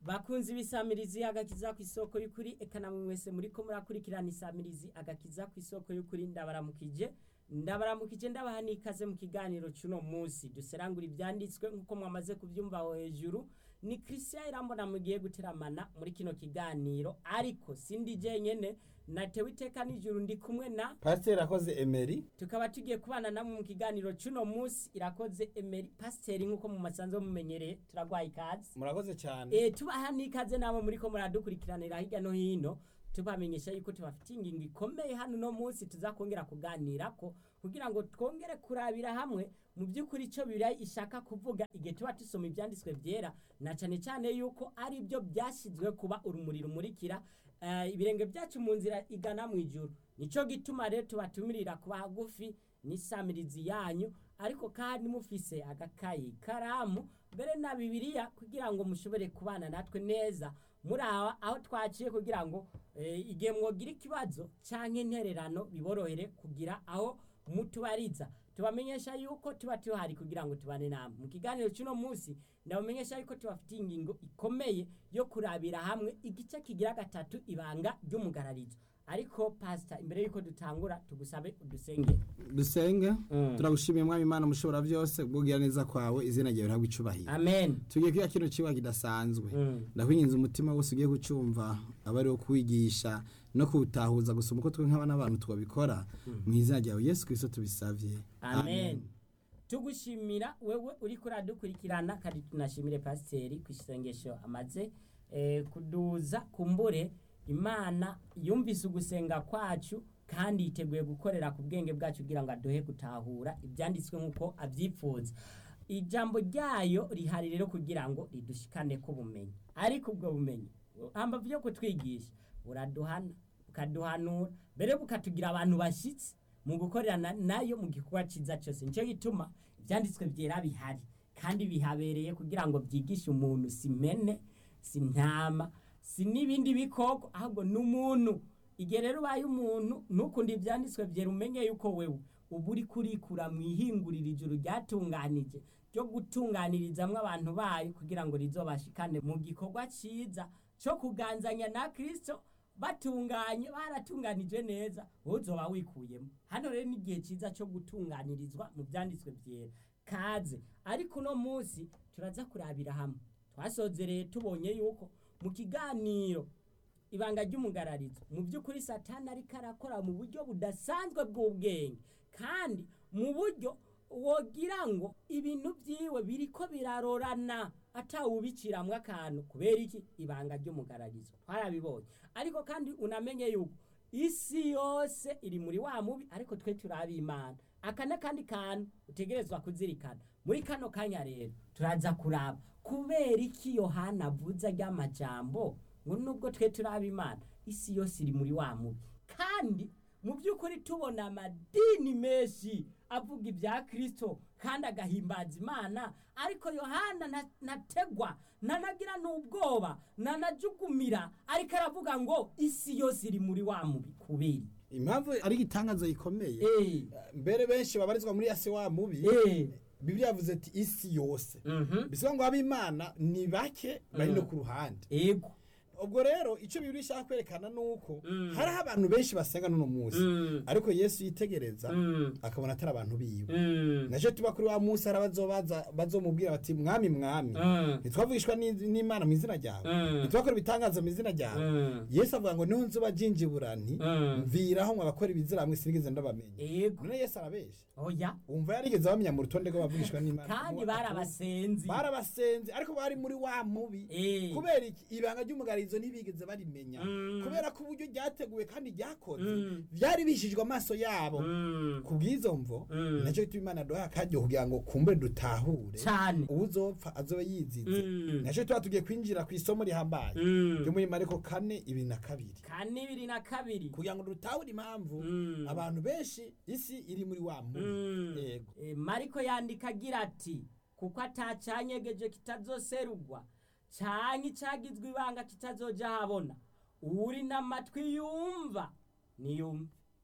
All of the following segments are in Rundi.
bakunzi b'isamirizi agakiza ku isoko y'ukuri eka namwe mwese muriko murakurikirana isamirizi agakiza ku isoko y'ukuri ndabaramukije ndabaramukije ndabaha n'ikaze mu kiganiro cy'uno munsi duserangura ibyanditswe nk'uko mwamaze kubyumva aho hejuru ni christian irambona mugiye guteramana muri kino kiganiro ariko sindi jenyene natewe iteka n'ijuru ndi kumwe na pasiteri akoze emeri tukaba tugiye kubana namwe mu kiganiro cy'uno munsi irakoze emeri pasiteri nk'uko mu masanzo mumenyereye turagwaye ikaze murakoze cyane e, tubaha n'ikaze namwe muriko muradukurikiranira hirya no hino tubamenyesha yuko tubafitiye ingingo ikomeye hano no munsi tuzakongera kuganirako kugira ngo twongere kurabira hamwe mu by'ukuri icyo bibiliya ishaka kuvuga igihe tuba tusoma ibyanditswe byera na cyane cyane yuko ari byo byashyizwe kuba urumuri rumurikira eh, ibirenge byacu mu nzira igana mu ijuru nicyo gituma rero tubatumirira kuba hagufi n'isamirizi yanyu ariko kandi mufise agakayi karamu mbere na bibiliya kugira ngo mushobore kubana natwe neza muri aho aho twaciye kugira ngo eh, igihe mwogira ikibazo cyangwa intererano biborohere kugira aho mutubariza tubamenyesha yuko tuba tuhari kugira ngo tubane namwe mu kiganiro cy'uno munsi ndabamenyesha yuko tubafitiye ingingo ikomeye yo kurabira hamwe igice kigira gatatu ibanga ry'umugararizo ariko pasita imbere y'uko dutangura tugusabe udusengere dusenge Mm. turagushimiye mwami imana mushobora byose kubwira neza kwawe izina ryawe rihabwa icubahiro amen tugiye kwiga kino kiba kidasanzwe Mm. ndakwinginze umutima wose ugiye kucumva aba ari wo kuwigisha no kuwutahuza gusoma uko twe nk'abana n'abantu twabikora mu izina ryawe yesu kirisito tubisavye amen tugushimira wewe uri kuradukurikirana kandi tunashimire pasiteri ku isengesho amaze eh, kuduza kumbure imana yumvise ugusenga kwacu kandi yiteguye gukorera ku bwenge bwacu kugira ngo aduhe gutahura ibyanditswe nk'uko abyipfuza ijambo ryayo rihari rero kugira ngo ridushikane ku bumenyi ariko ubwo bumenyi hambavu yo kutwigisha buraduhana bukaduhanura mbere bukatugira abantu bashyitsi mu gukorerana nayo mu gikorwa cyiza cyose nicyo gituma ibyanditswe byera bihari kandi bihabereye kugira ngo byigishe umuntu si mene si ntama si n'ibindi bikoko ahubwo n'umuntu igihe rero ubaye umuntu ntukunde ibyanditswe byera umenye yuko wewe uba uri kurikura mu ihinguriro ijuru ryatunganije ryo gutunganirizamwo abantu bayo kugira ngo rizobashikane mu gikorwa cyiza cyo kuganzanya na kirisito batunganye baratunganije neza wowe uzoba wikuyemo hano rero n'igihe cyiza cyo gutunganirizwa mu byanditswe byera kaze ariko uno munsi turaza kurabira hamwe twasozereye tubonye yuko mu kiganiro ibanga ry'umugararizo mu by'ukuri satani ariko arakora mu buryo budasanzwe bw'ubwenge kandi mu buryo wogira ngo ibintu byiwe biriko birarorana atawubiciramwo akantu kubera iki ibanga ry'umugararizo twarabibonye ariko kandi unamenye yuko isi yose iri muri wa mubi ariko twe turabimana aka n'akandi kantu utegerezwa kuzirikana muri kano kanya rero turaza kuraba kubera iki yohana avuze ry'amajambo ngo nubwo twe turabimana isi yose iri muri wa mubi kandi mu by'ukuri tubona amadini menshi avuga ibya kirisito kandi agahimbaza imana ariko yohana na- nategwa nanagira n'ubwoba nanajugumira ariko aravuga ngo isi yose iri muri wa mubi kubera impamvu ari igitangazo gikomeye Eh, mbere benshi babarizwa muri yase wa mubi eh, bibiliya yavuze ati isi yose mhm, bisobanura ngo ab'imana ni bake bari no ku ruhande ego ubwo rero icyo bibiri ishaka kwerekana ni uko Mm. hariho abantu benshi basenga n'uno munsi Mm. ariko yesu yitegereza Mm. akabona atari abantu biwe Mm, nacyo tuba kuri wa munsi hari abazobaza bazomubwira bati mwami mwami Mm. ntitwavugishwa n'i- n'imana mu izina ryawe Mm. ntitwakora ibitangaza mu izina ryawe Mm. yesu avuga ngo niho nzuba jinjibura nti Mm. mviraho mwe abakora ibizira hamwe sinigeze ndabamenya ego none yesu arabesha oya wumva yarigeze bamenya mu rutonde rw'abavugishwa n'imana kandi barabasenzi barabasenze ariko bari muri wa mubi Eh. kubera iki ibanga ry'umugarizo ntibigeze barimenya Mm. kubera ko uburyo ryateguwe kandi ryakoze Mm. byari bishijwe amaso yabo Mm, ku bw'izo mvo Mm. nacyo gituma imana duha akaryo kugira ngo kumbure dutahure cyane uwuzopfa azobe yizize Mm. nacyo tuba tugiye kwinjira ku isomo rihambaye Mm. ryo muri mariko kane ibiri na kabiri kane ibiri na kabiri kugira ngo dutahure impamvu Mm. abantu benshi isi iri muri wa mubi Mm. yego Eh, mariko yandika agira ati kuko atacanyegeje kitazoserugwa canke icagizwe ibanga kitazoja habona uri n'amatwi yumva niyumve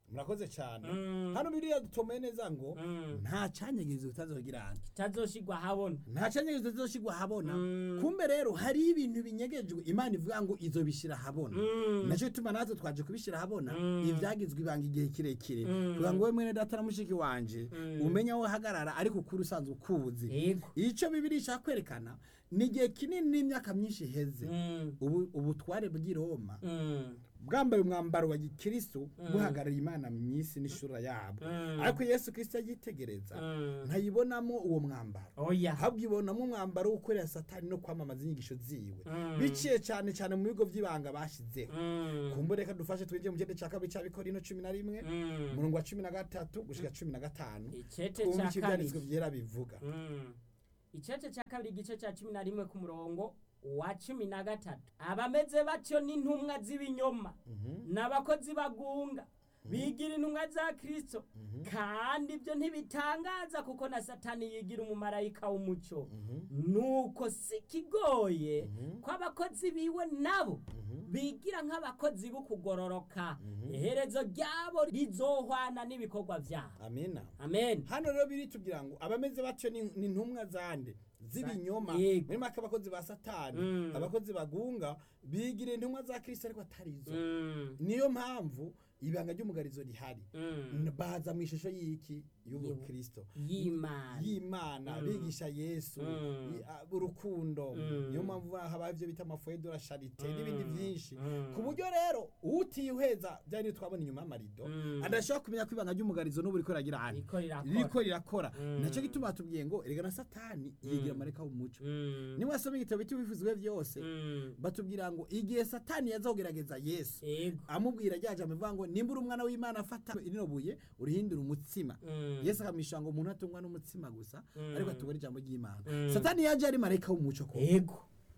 murakoze cyane Mm. hano biriya dutomeye neza ngo Mm. nta cyanyegeza utazogirana kitazoshigwa habona nta cyanyegeza utazoshigwa habona Mm. kumbe rero hariho ibintu binyegejwe imana ivuga ngo izo bishyira habona Mm. nacyo gituma natwe twaje kubishyira habona Mm. ibyagizwe ibanga igihe kirekire Mm. kugira ngo we mwene data na mushiki wanje Mm. umenye aho uhagarara ariko ukuri usanzwe ukuzi yego icyo bibiri ishaka kwerekana ni igihe kinini n'imyaka myinshi iheze Mm. ubu ubutware bw'i roma Mm. bwambaye umwambaro wa gikristo buhagarariye imana mu isi n'ishura yabo Mm. ariko yesu kirisito yitegereza Mm. ntayibonamo uwo mwambaro oya ahubwo ibonamo umwambaro wo gukorera satani no kwamamaza inyigisho ziwe Mm. biciye cyane cyane mu bigo by'ibanga bashyizeho Mm. kumbure reka dufashe twinjiye mu cyenda cya kabiri cya bikorino cumi na rimwe Mm. umurongo wa cumi na gatatu gushyira cumi na gatanu icete twumve cya icyo ibyanditswe kabiri byera bivuga Mm. icete cya kabiri igice cya cumi na rimwe ku murongo wa cumi na gatatu abameze batyo n'intumwa z'ibinyoma n'abakozi bagunga bigira intumwa za kristo kandi ibyo ntibitangaza kuko na satani yigira umumarayika w'umucyo nuko si kigoye ko abakozi biwe nabo bigira nk'abakozi b'ukugororoka iherezo ryabo rizohwana n'ibikorwa byabo amina amen hano rero biritubwira ngo abameze batyo ni ni intumwa zande z'ibinyoma Yego. muri make abakozi ba satani Mm. abakozi bagunga bigira intumwa za kristo ariko atarizo Mm. niyo mpamvu ibanga ry'umugarizo rihari Mm. baza mu ishusho y'iki y'ubukristo y'imana y'imana Mm. bigisha yesu Mm. i- a- urukundo Mm. niyo mpamvu haba ibyo bita amafoye de la charite Mm. n'ibindi byinshi Mm. ku buryo rero utiheza byari ibyo twabona inyuma y'amarido Mm. adashobora kumenya ko ibanga ry'umugarizo n'ubu riko riragira hano riko rirakora riko rirakora Mm. nacyo gituma batubwiye ngo erega na satani yigira amareka w'umuco Mm. niwasoma igitabo cy'ibivuzwe byose Mm. batubwira ngo igihe satani yazogerageza yesu yego amubwira rya jambo ivuga ngo nimba uri umwana w'imana afata rino buye urihindura umutsima Mm. yesu akamwisha ngo umuntu atungwa n'umutsima gusa Mm. ariko atungwa n'ijambo ry'imana Mm. satani yaje ari marayika w'umuco ko yego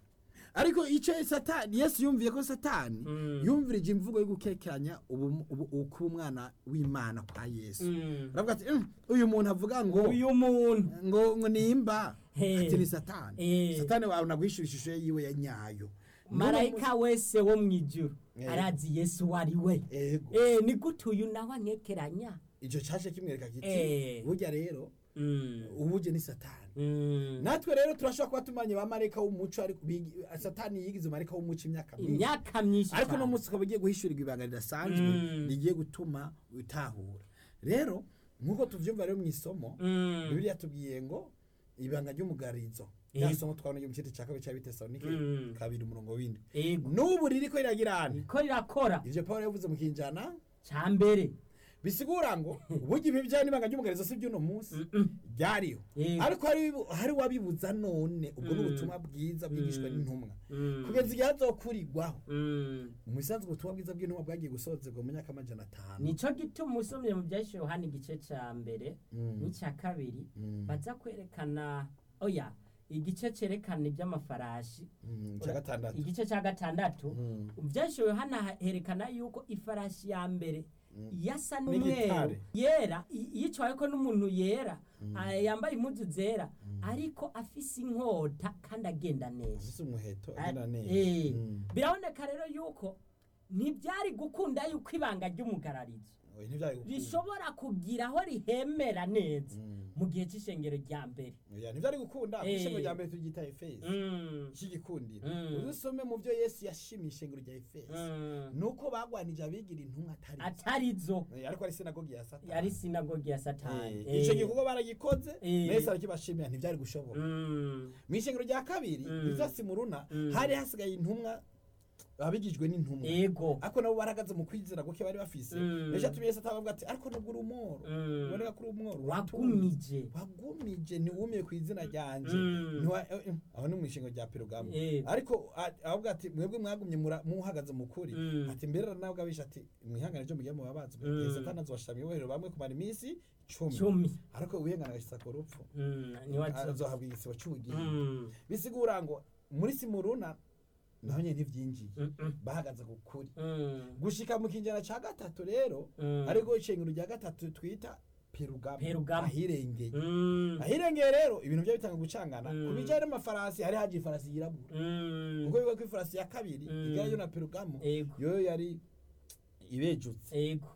ariko icyo satani yesu yumviye ko satani Mm. yumvirije imvugo yo gukekeranya ubu- ubu- ubu- kuba umwana w'imana kwa yesu Mm. aravuga ati "Mm, uyu muntu avuga ngo uyu muntu ngo ngo nimba He. ati ni satani Eh. satani wawe naguhishura ishusho ye yiwe ya nyayo marayika wese wo mu ijuru Eh. arazi yesu uwo ari we ego Eh, ni gute uyu nawe anyekeranya icyo cyaje kimwereka kiti Eh. burya rero Mm. ubuje ni satani Mm. natwe rero turashobora kuba tumanye ba marayika w'umuco ariko bigi- satani yigize marayika w'umuco imyaka myinshi imyaka myinshi ariko uno cyane. munsi ukaba ugiye guhishurirwa ibanga ridasanzwe Mm. rigiye gutuma utahura rero nk'uko tubyumva rero mu isomo Mm. bibiliya tubwiye ngo ibanga ry'umugarizo Eh. rya somo twabona ryo mu cyete cya kabiri cya bitesalonike Mm. kabiri umurongo w'indwi yego n'ubu ririko riragirana riko rirakora ivyo pawulo yavuze mu kinjana cya mbere bisigura ngo burya ibi bijyanye n'ibanga ry'umugarizo si by'uno munsi Mm-mm. ryariho Yego. ariko hari hari wabibuza none ubwo ni Mm. ubutumwa bwiza bwigishwa Mm. n'intumwa Mm. kugeza igihe hazokurirwaho Mm. mu bisanzwe ubutumwa bwiza bw'intumwa bwagiye gusozerwa mu myaka amajana atanu nico gituma usomye mu byahise yohani igice cya mbere Mm. n'icya kabiri Mm. baza kwerekana oya igice cyerekana iby'amafarashi Mm, cya gatandatu igice cya gatandatu Mm. byahise yohana herekana yuko ifarashi ya mbere yasa N'igitare. n'umweru yera i- yicaweko n'umuntu yera ah, yambaye impuzu zera ariko afise inkota kandi agenda neza afise umuheto Ah, agenda neza eh, Mm. biraboneka rero yuko ntibyari gukunda yuko ibanga ry'umugararizo Oya, ntivyari gukunda. rishobora kugira aho rihemera neza Mm. mu gihe cy'ishengero rya mbere Oya, ntivyari gukunda Eh. ishengero rya mbere turyita efesi Mm, cy'igikundiro Mm. uzusome mu byo yesu yashimiye ishengero rya efesi mm. nuko bagwanije abigira intumwa atari atarizo Eh, ariko ari sinagogi ya satani yari sinagogi ya satani Eh, ico gikorwa baragikoze Eh. yesu arakibashimira ntivyari gushoboka Mm, mu ishengero rya kabiri Mm. riza simuruna Mm. hari hasigaye intumwa abigijwe n'intumwa ego ariko nabo baragaze mu kwizera guke bari bafise Mm. ejo atumye yesu atabavuga ati ariko nubwo uri umworo Mm. uboneka ko uri umworo wagumije wagumije ntiwumiye ku izina ryanje Mm. Ntiwa- eh, eh, aho ni mu ishingo rya perugamo Eh. ariko a- avuga ati mwebwe mwagumye mura- muhagaze mu kuri Mm. ati mbere nawe abisha ati mwihangane ryo mugiye mubabazwe Mm. igihe satani azobashira mw'ibohero bamwe kumara iminsi cumi cumi ariko wihangana agashitsa ku rupfu Mm, niwazo- azohabwa igisibo c'ubugingo Mm, bisigura ngo muri simuruna naho nyene ntivyinjiye mm, mm, bahagaze ku kuri mm, gushika mu kinjana ca gatatu rero Mm. ariko ishengero rya gatatu twita perugamo Perugamo. ahirengeye mm, ahirengeye rero ibintu byo bitanga gucangana Mm. ku bijyanye n'amafarasi hari haje ifarasi yirabura mm, ubwo bivuga ko ifarasi ya kabiri Mm. igarayo na perugamo ego yoyo yari ibejutse ego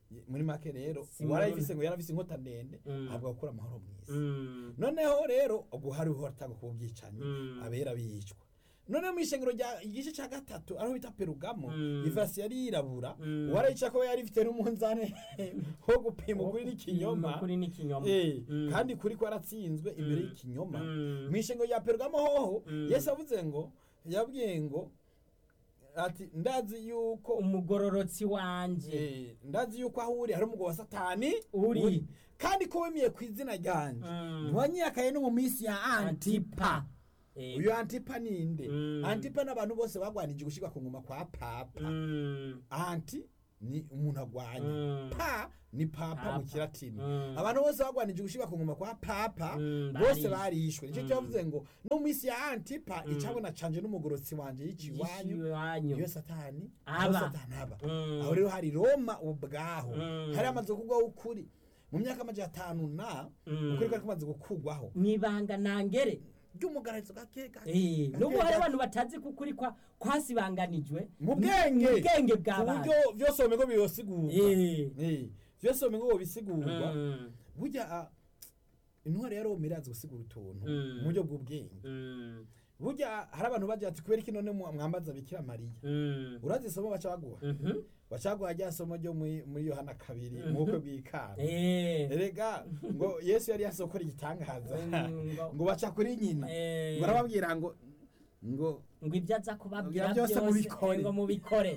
muri make rero Si uwarayifise ngo yarafise inkota ndende Mm. ahabwa gukura amahoro mw'isi Mm. noneho rero ubwo hariho hatanga kuba ubwicanyi Mm. abera bicwa noneho mu ishengero rya igice cya gatatu ariho bita perugamo Mm. ivasi yari yirabura Mm. warayica ko yari ifite n'umunzani wo gupima ukuri n'ikinyoma Ukuri n'ikinyoma. Eh, Mm. kandi kuri ko yaratsinzwe imbere Mm. y'ikinyoma Mm. mu ishengero rya perugamo hoho Mm. yesu avuze ngo yabwiye ngo ati ndazi yuko umugororotsi wanje Eh, ndazi yuko aho uri hari umugabo wa satani Uri. kandi ko wemiye ku izina ryanje Mm. ntiwanyiyakaye no mu minsi ya antipa Eh, uyu antipa ninde Mm. antipa n'abantu bose bagwanije gushirwa ku ngoma kwa papa mm, anti ni umuntu agwanya Mm. pa ni papa mu Papa. kilatini Mm. abantu bose bagwanije gushirwa ku ngoma kwa papa Mm, bose barishwe. barishwe nicyo Mm. cyavuze ngo no mu minsi ya antipa icabona canje n'umugorotsi wanje y'ikiwanyu iwanyu iyo satani Aba. aho satani aba Mm. aho rero hari roma ubwaho Mm. hari amaze kugwaho ukuri mu myaka amajana atanu na Mm. ukuri kwari kumaze gukugwaho mwibanga nangere ry'umugararizo gake gake Eh, gake nubwo hari gake. abantu batazi ko ukuri kwa kwasibanganijwe mu bwenge mu bwenge ku bw'abantu buryo byose womengo biyosigurwa Eh. Eh, byose womengo bisigurwa Mm, burya ah, intwari ya roma irazi gusigura utuntu Mm. mu buryo bw'ubwenge mm, burya hari abantu bagira ati kubera iki none mwa- mwambaza bikira mariya mm, urazi isomo baca baguha mhm. baca baguha rya somo ryo muri muri yohana kabiri mu bukwe bw'ikana Eh, erega ngo yesu yari yasokora igitangaza Mm, ngo- ngo baca kuri nyina Eh. ngo arababwira ngo ngo ngo ibyo aza kubabwira Byose byose mubikore. ngo mubikore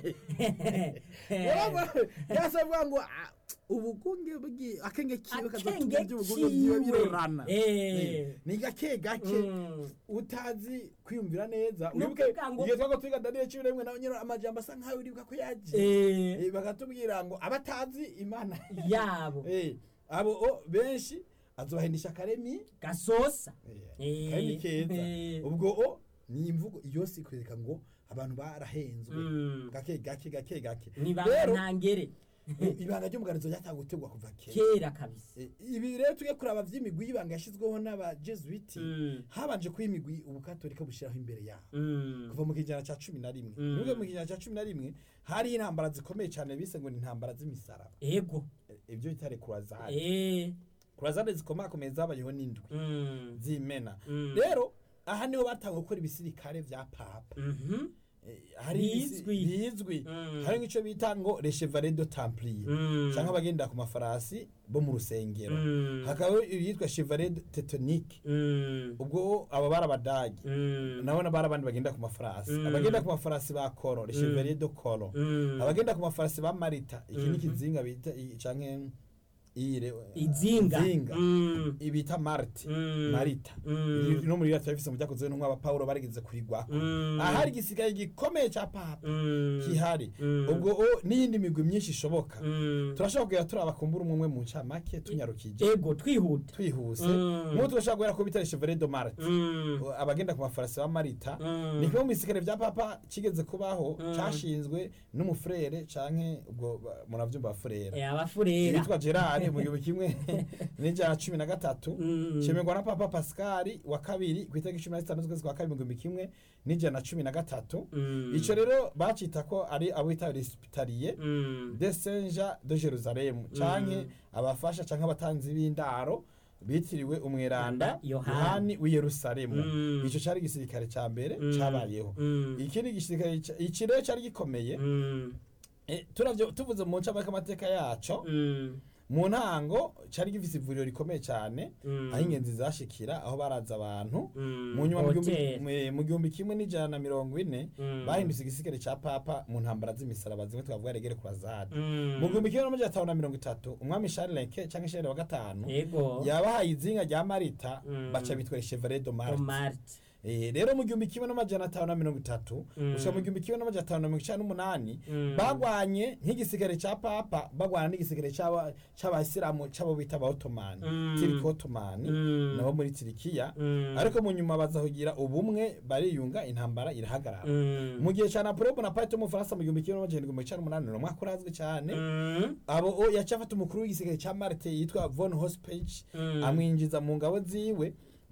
yase avuga ngo ah, ubugunge bwi akenge kiwe akenge kazotumye iby'ubugunge byiwe kiwe birorana Eh. Eh, ni gake gake Mm. utazi kwiyumvira neza Ni wibuke ukuvuga ngo- igihe twago twiga daniyeli cumi n'imwe nawe nyine amajambo asa nkaho uribuka ko yaje Eh, Eh, bakatubwira ngo abatazi imana yabo Eh, abo o, benshi azobahendisha akaremi gasosa Eh, Eh, akaremi keza eh. ubwo o ni imvugo iyo si kwereka ngo abantu barahenzwe Mm. gake gake gake gake nibanga rero ntangere i- ibanga ry'umuganizo ryatanga gutegwa kuva kera kera kabisa Eh, ibi rero tujye kuraba vy'imigwi y'ibanga yashyizweho n'abajesuiti Mm. habanje kuba imigwi ubukatolika bushyiraho imbere yabo Mm. kuva mu kijana cya cumi na rimwe Mm. nubwo mu kijana cya cumi na rimwe hari intambara zikomeye cyane bise ngo ni intambara z'imisaraba ego Eh, ibyo bitare kurazade Eh. kurazade zikomakomeye zabayeho n'indwi Mm. z'imena Mm. rero aha niho batanga gukora ibisirikare vya papa Mhm. Eh, hari ibisi- Bizwi. bizwi Mm. hari nk'icyo bita ngo le chevalier de templier Mm. cyangwa abagendera ku mafarasi bo mu rusengero Mm. hakaba yitwa chevalier de teutonique Mm. ubwo aba bari abadagi Mm. nabo bari abandi bagenda ku mafarasi Mm. abagenda ku mafarasi ba koro le chevalier de koro Mm. abagenda ku mafarasi ba marita iki ni Mhm. ikizinga bita i- canke iyire izinga izinga Mm. ibita marti Mm. marita Mm. Iri- no muri rata bifise mu byakozwe n'umwe aba Paulo barigeze kurigwako Mm. ahari igisigaye gikomeye ca papa Mm. kihari Mm. ubwo o n'iyindi migwi myinshi ishoboka Mm. turashobora kugira turaba kumbura umwe umwe mu ncamake tunyarukije ego twihuta twihuse Mm. nk'ubu turashobora guhera ku bitare chevalier de marte Mm. abagenda ku mafarasi ba marita Mm. ni kimwe mu bisikare vya papa kigeze kubaho Mm. cashinzwe n'umufurere canke ubwo ba- muravyumva bafurera Eh, abafurera yitwa gerard mu gihumbi kimwe n'ijana cumi na gatatu Mm. cemerwa na papa pascal wa kabiri ku itariki cumi na zitanu z'ukwezi kwa kabiri mu gihumbi kimwe n'ijana na cumi na gatatu Mm. ico rero bacita ko ari abo bita resipitariye Mm. de senja de jerusalemu canke abafasha canke abatanzi b'indaro bitiriwe umweranda Yohani. yohani w'i yerusalemu Mm. ico cari igisirikare ca mbere Mm. cabayeho Mm. ikindi gisirikare ca- iki rero cari gikomeye Mm. Eh, turavyo tuvuze mu ncamake amateka yaco Mm. mu ntango cari gifise ivuriro rikomeye cane Mm. aho ingenzi zashikira aho baraza abantu Mm. mu nyuma mu gihumbi- Hotel. mu- mu gihumbi kimwe n'ijana na mirongo ine Mm. bahindutse igisigare ca papa mu ntambara z'imisaraba zimwe twavuga regere kurazade Mm. mu gihumbi kimwe n'amajana atanu na mirongo itatu umwami sharileke canke shere wa gatanu ego yabahaye izinga rya marita Mm. baca bitwa chevalier de marte Omart. Eh, rero mu gihumbi kimwe n'amajana atanu na mirongo itatu Mm. gushika mu gihumbi kimwe n'amajana atanu na mirongo icenda n'umunani Mm. bagwanye nk'igisigare ca papa bagwana n'igisigare c'aba- c'abayisilamu c'abo bita abaotomani Mm. tiriki otomani Mm. nabo muri tirikiya Mm. ariko mu nyuma baza kugira ubumwe bariyunga intambara irahagarara Mm. mu gihe ca napoleon bonaparte w'umufaransa mu gihumbi kimwe n'amajana indwi mirongo icenda n'umunani ni umwaka urazwi cane Mm. abo o yaciye afata umukuru w'igisigare ca marte yitwa von hospage Mm. amwinjiza mu ngabo ziwe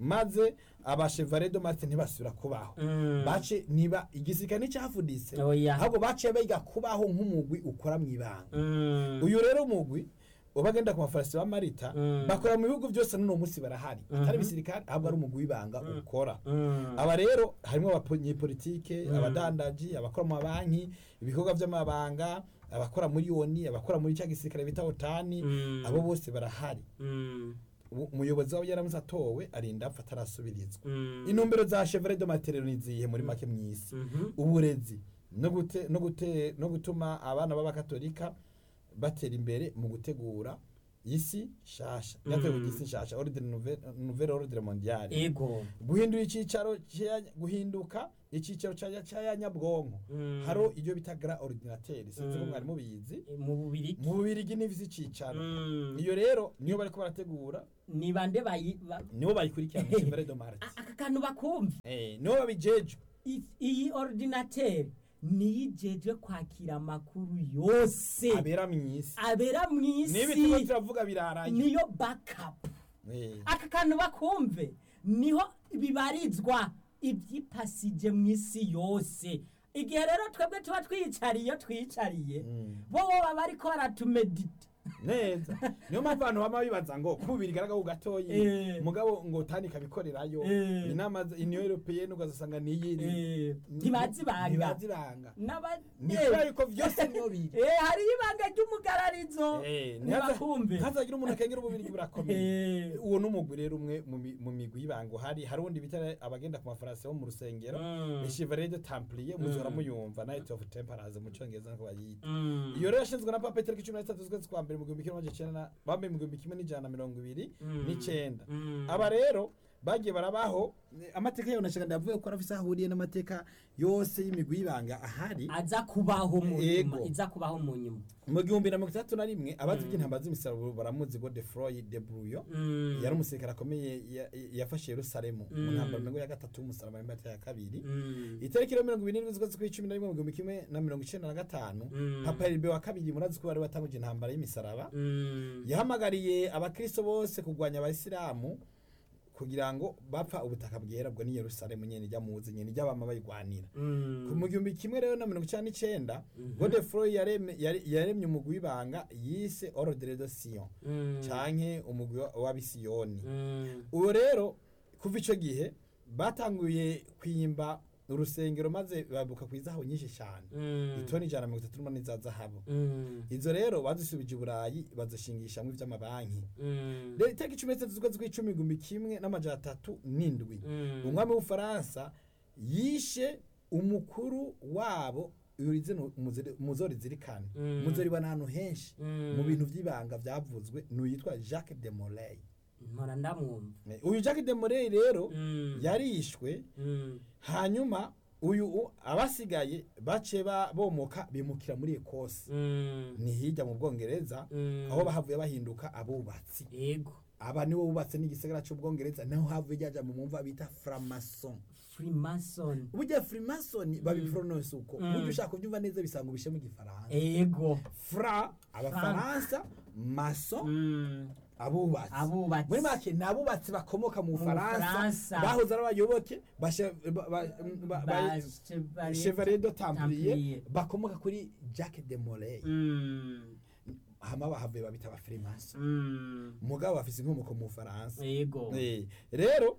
maze abashevare do marite ntibasubira kubaho Mm. bace niba igisirikare nticyafuditse Oya. ahubwo baciye biga kubaho nk'umugwi ukora mu ibanga Mm. uyu rero umugwi ubagenda ku mafarasi ba marita Mm. bakora mu bihugu byose n'uno munsi barahari atari Mhm. ibisirikare ahubwo ari umugwi w'ibanga ukora Mm. aba rero harimo abanyepolitike abadandaji abakora mu mabanki ibikorwa by'amabanga abakora muri yoni abakora muri cya gisirikare bita otani Mm. abo bose barahari Mm. Ubu- umuyobozi wabo yaramutse atowe arinda apfa atarasubirizwa Mm. intumbero za chevre de materiel ni izihe muri make mw'isi Mhm. uburezi no gute no gute no gutuma abana b'abakatolika batera imbere mu gutegura isi shasha yategura isi shasha ordre nouvelle nouvelle ordre mondiale ego guhindura icyicaro cya- guhinduka icyicaro cya cya nyabwonko Mm. haro iyo bita gra ordinateur sinzi ko Mm. mwari mubizi mu bubiri mu bubirigi n'ivisi icicaro Mm. iyo rero niyo bariko barategura ni bande bayi ba- nibo bayikurikirana chevre de marte A- aka kantu bakumva eh nibo babijeje I- iyi ordinateri niyo ijejwe kwakira amakuru yose abera mw'isi abera mu niba turiko isi turavuga biraraye niyo backup Eh. aka kantu bakumve niho bibarizwa ibyipasije mu isi yose igihe rero twebwe tuba twiyicariye iyo twiyicariye Mm. bo baba bariko baratumedita neza niyo mpamvu abantu bama bibaza ngo kubiri garagaho gatoyi Eh. mugabo ngo tani kabikorerayo Eh. inama za union européenne ugasanga niyiri Eh, ntibazibanga ntibazibanga N'aba- ni Eh. kubera yuko vyose niyo biri Eh, hariyo ibanga ry'umugararizo Eh, ntibakumve ntazagira umuntu akengera ububiri burakomeye Eh. uwo n'umugwi rero umwe mu mi- mu migwi y'ibanga uhari hari undi bita abagenda ku mafarasi bo mu rusengero Mm. chevalier de templier muzora Mm. muyumva night of temperance mu congereza nko bayita Mm. iyo rero yashinzwe na papa itariki cumi na zitatu z'ukwezi kwa mbere mu gihumbi kimwe n'amajana icenda na- bambaye mu gihumbi kimwe n'ijana na mirongo ibiri Mm. n'icenda Mm. aba rero bagiye barabaho eh, amateka yayo nashaka ndavuye ko arafise aho ahuriye n'amateka yose y'imigwi y'ibanga ahari aza kubaho mu nyuma Ego. iza kubaho mu nyuma mu gihumbi na mirongo itandatu na rimwe abazi iby'intambara z'imisaruro baramuzi ngo de froy de bruyo Mm. yari umusirikare akomeye ya- yafashe yerusalemu mu Mm. ntambaro mirongo ya gatatu y'umusaraba w'imbata ya kabiri Mm. itariki rero mirongo ibiri n'indwi z'ukwezi kw'icumi na rimwe mu gihumbi kimwe na mirongo icenda na gatanu Mm. papa heribe wa kabiri murazi ko bari watanguje intambara y'imisaraba Mm. yahamagariye abakristo bose kurwanya abayisilamu kugira ngo bapfa ubutaka bwera bwo ni yerusalemu nyene ijya muzi nyene ijya bama bayigwanira Mm. ku mu gihumbi kimwe rero na mirongo icenda n'icenda Mhm. godefroy yareme- yare- yaremye umugwi w'ibanga yise ordre de sion Mm. canke umugwi wa- w'abisiyoni Mm. uwo rero kuva ico gihe batanguye kwimba urusengero maze babuka ku izahabu nyinshi cyane Mm. itoni ijana na mirongo itatu n'umunani za zahabu Mm. izo rero bazisubije i burayi bazishingishamwo ivy'amabanki Mm. rero itariki cumi n'itatu z'ukwezi kw'icumi igihumbi kimwe n'amajana atatu n'indwi Mm. umwami w'ubufaransa yishe umukuru wabo urizino muzori zirikane Mm. muzori bana ahantu henshi Mm. mu bintu vy'ibanga vyavuzwe n'uyitwa jacques de molay mpora ndamwumva uyu jacques de molay rero Mm. yarishwe Mm. hanyuma uyu u- abasigaye bace ba- bomoka bimukira muri ekose Mm. ni hirya mu bwongereza Mm. aho bahavuye bahinduka abubatsi yego aba nibo bubatse n'igisagara c'ubwongereza naho havuye ryaja mu mumva bita framason freemason burya freemason babipronounce uko Mm. burya ushaka kubyumva neza bisanga ubishe mu gifaransa ego fra abafaransa mason Mm. abubatsi abubatsi muri make ni abubatsi bakomoka mu bufaransa Bufaransa. bahoze ari abayoboke ba che- ba- ba- ba- ba- Ba- chevalier de templier Templier. bakomoka kuri jacques de molay Mm. hama bahavuye babita aba freemason Mm. mugabo bafise inkomoko mu bufaransa yego Eh, rero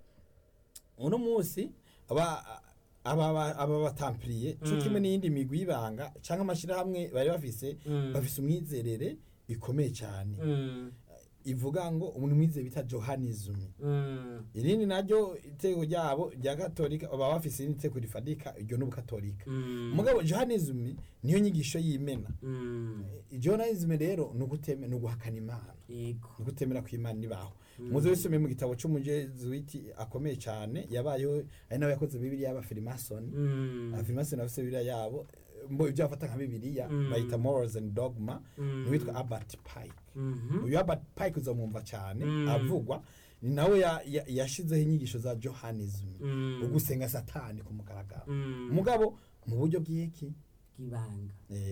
uno munsi aba aba aba batampliye cyo Mm. kimwe n'iyindi migwi y'ibanga cyangwa amashirahamwe bari bafise Mm. bafise umwizerere ikomeye cyane Mm. ivuga ngo umuntu mwizeye bita johanism Mm. irindi naryo iteko ryabo rya katolika baba bafise irindi teko rifadika iryo n'ubukatolika Mm. mugabo johanism niyo nyigisho y'imena Mm. johanism rero ni uguteme ni uguhakana imana yego ni ugutemera ku imana ibaho muze wisomeye mu gitabo c'umujezuiti akomeye cyane yabayeho ari nawe yakoze bibiliya y'abafirimasoni Mm. abafirimasoni bafise bibiliya yabo mbo ibyo bafata nka bibiliya Mm. bayita morals and dogma Mm. niwitwa albert pike Mhm. uyu albert pike uzamwumva cyane Mm. avugwa ni nawe ya- ya- yashizeho inyigisho za johanism Mm. ugusenga satani ku mugaragaro Mm. mugabo mu buryo bw'iki bw'ibanga yego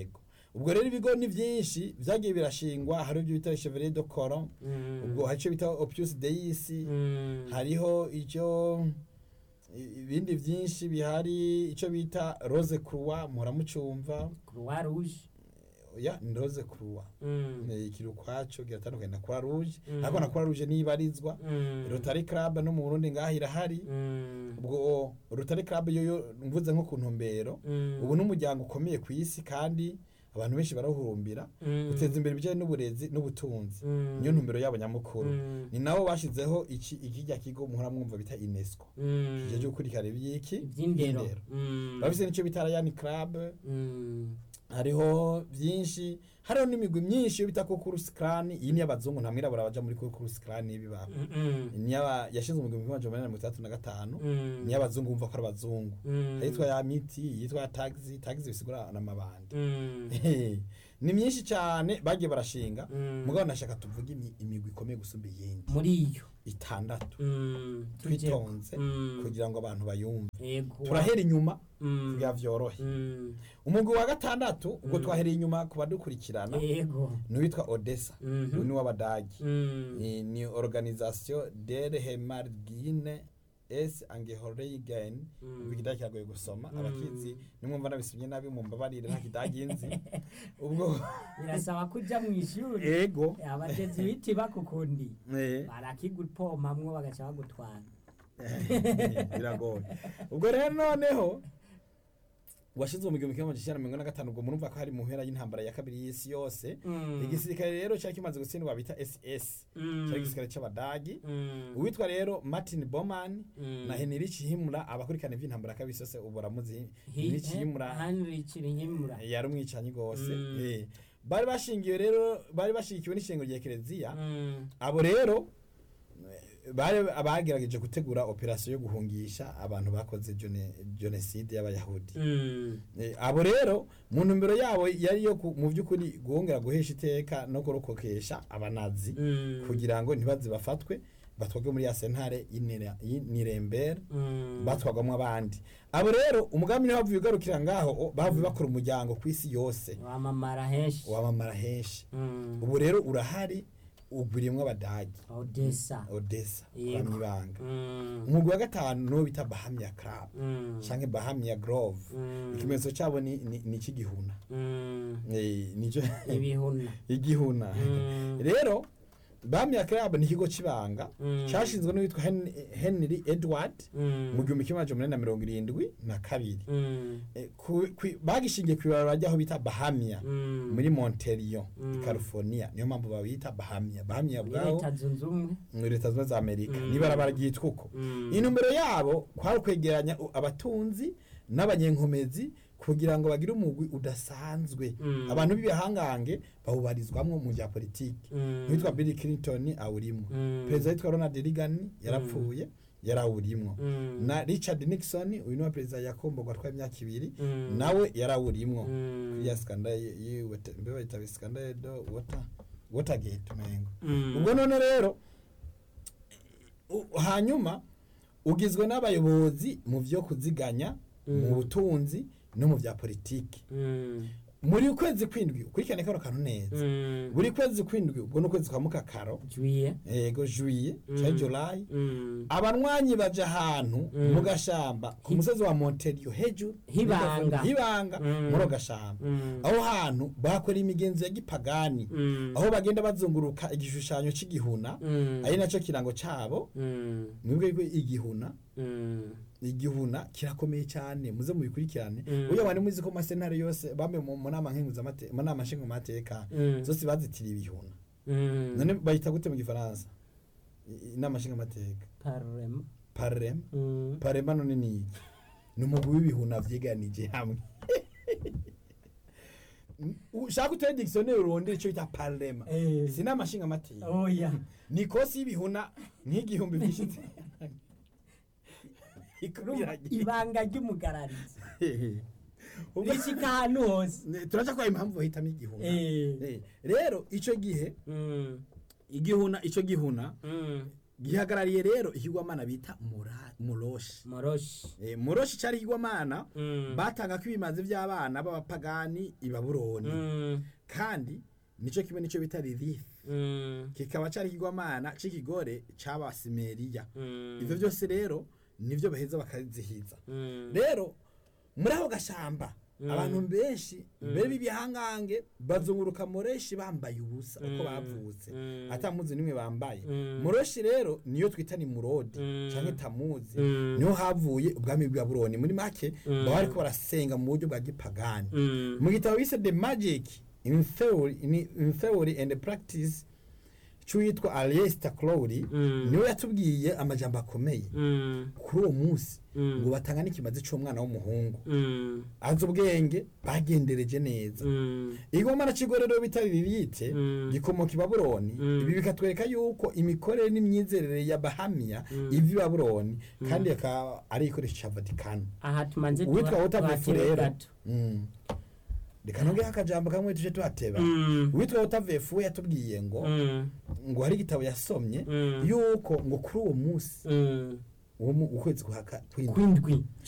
ubwo rero ibigo ni byinshi byagiye birashingwa hari ibyo bita chevalier de coron Mm. ubwo hari icyo bita opus deis Mm. hariho icyo i- ibindi byinshi bihari icyo bita rose croix muramucumva croix rouge ya ni rose croix Mm. ni kiri ukwaco kiratandukanye na croix rouge Mm. ariko na croix rouge nibarizwa Mm. rotary club no mu burundi ngaho irahari Mm. ubwo rotary club yo yo mvuze nko ku ntumbero Mm. ubu ni umuryango ukomeye ku isi kandi abantu benshi barawuhurumbira Mm. guteza imbere ibijyanye n'uburezi n'ubutunzi Mm. niyo ntumbero yabo nyamukuru Mm. ni nabo bashyizeho iki ikijya kigo muhora mwumva bita unesco Mm. kijya cyo gukurikirana iby'iki iby'indero Indero. Mm. bafise n'icyo bita rayani club Mm. hariho byinshi hariho n'imigwi myinshi yo bita kukurusi krani iyi ni y'abazungu nta mwirabura baja muri kukurusi krani bibaho Mm. ni y'aba yashinzwe mu gihumbi kimwe amajana umunani na mirongo itandatu na gatanu Mm. ni y'abazungu bumva ko ari abazungu Mm. yitwa ya miti yitwa ya taxi taxi bisigura n'amabandi Mm. ni myinshi cyane bagiye barashinga Mm. mugabo nashaka tuvuge imi- imigwi ikomeye gusumba iyindi muri iyo itandatu Mm. twitonze Mm. kugira ngo abantu bayumve yego turahera inyuma Mm. kugira vyorohe Mm. umugwi wa gatandatu ubwo Mm. twahereye inyuma ku badukurikirana yego ni uwitwa odessa Mhm. uyu ni w'abadagi Mm. ni, ni organisation der hemargine es angehorigen Mm. ubwo ikidagi kiragoye gusoma Mm. abakizi nimwumva nabisomye nabi mumbabarire nta kidagi nzi ubwo birasaba kuja mu ishuri ego abagezi biti bakukundi eh, barakigupomamwo bagaca bagutwara biragoye ubwo rero noneho washinzwe mu gihumbi kimwe amajana icyenda na mirongo ine na gatanu ubwo murumva ko hari mu mpera y'intambara ya kabiri y'isi yose Mm. igisirikare rero cyari kimaze gutsindwa bita ss Mm. cyari igisirikare cy'abadagi Mm. uwitwa rero martin boman Mm. na henrich himura abakurikirana iby'intambara kabiri yose ubu baramuzi Hi- henrich eh, himura Heinrich Himura. yari umwicanyi rwose Mm. eh. bari bashingiwe rero bari bashigikiwe n'ishingo rya kereziya Mm. abo rero eh, bari abagerageje gutegura operasiyo yo guhungisha abantu bakoze jone- jenoside y'abayahudi Mm. Eh, abo rero mu ntumbero yabo yari yo ku- mu by'ukuri guhongera guhesha iteka no kurokokesha abanazi Mm. kugira ngo ntibaze bafatwe batwagwe muri ya sentare y'Nire- y'Nuremberg Mm. batwagwamo abandi abo rero umugambi niho bavuye ugarukira ngaho o, bavuye bakora umuryango ku isi yose wamamara henshi wamamara henshi Mm. ubu rero urahari ugurimwo abadagi odessa odessa Yego. kwa mwibanga Mm. umugwi wa gatanu niwo bita bahamya club Mm. canke bahamya grove Mm. ikimenyetso cyabo ni ni- ni ik'igihuna Mm. Eh, nico ibihuna igihuna Mm. rero bahamya club ni ikigo c'ibanga Mm. cashinzwe n'uwitwa Hen- henry edward Mm. mu gihumbi kimwe amajana umunani na mirongo irindwi na kabiri Mm. Eh, ku- ku- bagishingiye ku ibarabara ry'aho bita bahamya Mm. muri monterio Mm. california niyo mpamvu babita bahamya bahamya muri bwaho leta zunze ubumwe muri leta zunze za amerika Mm. n'ibarabara ryitwa uko Mm. intumbero yabo kwari ukwegeranya u- abatunzi n'abanyenkomezi kugira ngo bagire umugwi udasanzwe Mm. abantu b'ibihangange bawubarizwamwo mu bya politiki Mm. uwitwa bill clinton awurimwo Mm. perezida witwa ronald reagan yarapfuye yarawurimwo Mm. na richard nixon uyu niwe perezida yakomborwa atwaye imyaka ibiri Mm. nawe yarawurimwo Mm. kuri ya skandal yiwete mbe bayita skandal do water watergate mengo Mm. ubwo none rero u- hanyuma ugizwe n'abayobozi mu byo kuziganya mu Mm. butunzi no mu bya politiki Mm. muri ukwezi kwindwi ukurikirane kano kantu neza Mm. buri kwezi kwindwi ubwo ni ukwezi kwa mukakaro juye ego juye Mm. cyangwa julayi Mm. abanywanyi baja ahantu Mm. mu gashamba ku Hi- musozi wa monterio hejuru Hibanga. hibanga Mm. muri ako gashamba Mm. aho hantu bakora imigenzo ya gipagani Mm. aho bagenda bazunguruka igishushanyo c'igihuna Mm. ari nacyo kirango cabo Mm. mwebwe ko igihuna Mm. igihuna kirakomeye cyane muze mubikurikirane Mm. uyo bari muzi ko masentare yose bamwe mu mu nama nkenguzamateka mu nama nshingamateka Mm. zose bazitiriye ibihuna Mm. none bayita gute mu gifaransa I- inama nshingamateka Parlement. parema Mm. parema none ni iki ni umugwi w'ibihuna vyiganije hamwe ushaka utere dictionnaire urondere ico bita parema Eh. si inama nshingamateka oya ni kosi y'ibihuna nk'igihumbi vyishitse Urumva ibanga ry'umugararizi Ubwo- rishika ahantu hose Ne- turaca kwa impamvu bahitamo igihuna Eh. Eh, rero ico gihe Mm. igihuna ico gihuna Mm. gihagarariye rero ikigwamana bita Mura- muroshi moroshi Eh, muroshi cyari ikigwamana Mm. batanga ko ibimazi by'abana b'abapagani i babuloni Mm. kandi nicyo kimwe nicyo bita lilith Mm. kikaba cyari ikigwamana c'ikigore c'abasimeriya Mm. ivyo byose rero nivyo baheza bakazihiza Mm. rero muri ako gashamba Mm. abantu benshi mbere b'ibihangange bazunguruka mureshi bambaye ubusa uko Mm. bavutse Mm. atamuzi nimwe bambaye Mm. muroshi rero niyo twita ni murodi Mm. canke tamuzi Mm. niho havuye ubwami bwa buroni muri make Mm. baba bariko barasenga mu buryo bwa gipagani Mm. mu gitabo bise the magic in theory, in, in theory and practice c'uwitwa aliester crowley Mm. niwe yatubwiye amajambo akomeye Mm. kuri uwo munsi Mm. ngo batanga n'ikimazi c'umwana w'umuhungu Mm. azi ubwenge bagendereje neza Mm. igomana c'igorero bita lilite Mm. gikomoka i babuloni Mm. ibi bikatwereka yuko imikorere n'imyizerere ya bahamiya Mm. iva i babuloni kandi akaba ari igikoresho ca vatikano aha tumanze uwitwa tuha- wotavefu tuhakire rero gato Mm. reka nongeho akajambo kamwe tuje tuhateba Mm. uwitwa wotavefu we yatubwiye ngo Mm. ngo hari igitabo yasomye Mm. yuko ngo kuri uwo munsi Mm. uwo mu- ukwezi kwa ka- kw'indwi kwindwi